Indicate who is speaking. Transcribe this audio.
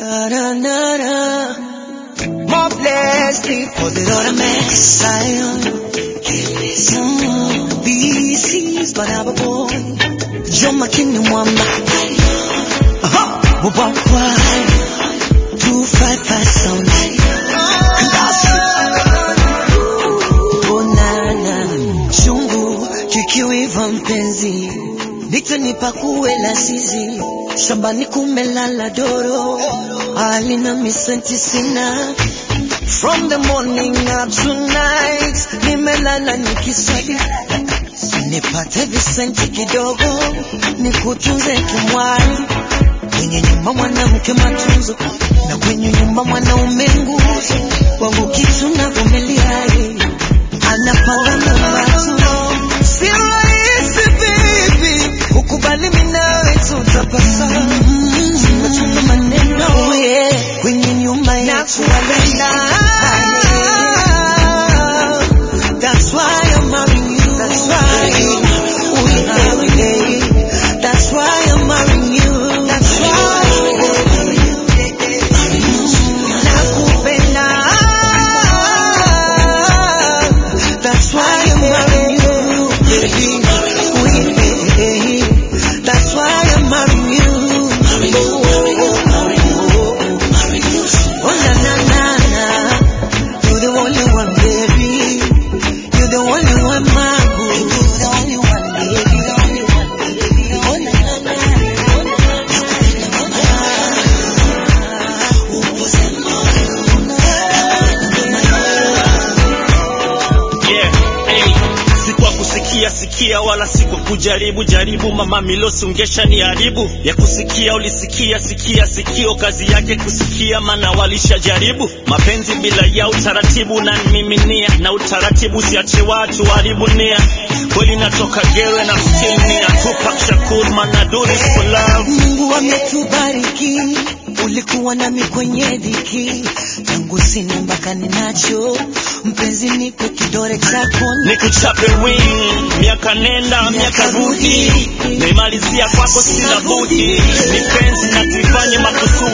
Speaker 1: Na, na, na, na. More blessed for the Lord of Messiah. Mm, BC's but I'm a boy. John McKinney Mwamba. Aha, Mubakwa. 255 sound. Onana, chungu kikiwiva mpenzi, nikanipa kuwe la zizi, shambani kumelala doro, alina misenti sina. From the morning up to night, nimelala nikiswali nipate visenti kidogo, nikutunze kimwali kwenye nyumba mwanamke matunzo na kwenye nyumba mwanaume nguzo wangu kitu na vumilia anapanga na matunzo si rahisi baby ukubali mimi nawe tutapasa tunachunga maneno yeah. kwenye nyumba yetu walenda That's why I'm marrying you. That's why. Ooh, yeah, yeah. That's why I'm marrying you. That's why. Nakupenda. That's why I'm marrying you, baby. Ooh, yeah. That's why I'm marrying you. Oh, oh, na, na, na, na. You're the only one, baby. You're the only one, my boo. You're the only one, baby. The only one, baby. Oh, na, na, na,
Speaker 2: Yeah, hey. Si kwa kusikia sikia wala si kwa kujaribu jaribu, mama Milosi ungesha ni haribu ya kusikia. Ulisikia sikia sikio, kazi yake kusikia, mana walishajaribu mapenzi bila ya utaratibu, na nimiminia na utaratibu, siache watu haribu nia. Kweli natoka Gere na still nia Tupac Shakur, man I do this for love.
Speaker 1: Mungu ametubariki, ulikuwa nami kwenye dhiki, tangu sina mpaka ninacho, mpenzi nipe kidore chako
Speaker 2: nikuchape wing miaka nenda miaka rudi naimalizia kwako sina budi ni penzi na tuifanye makusudi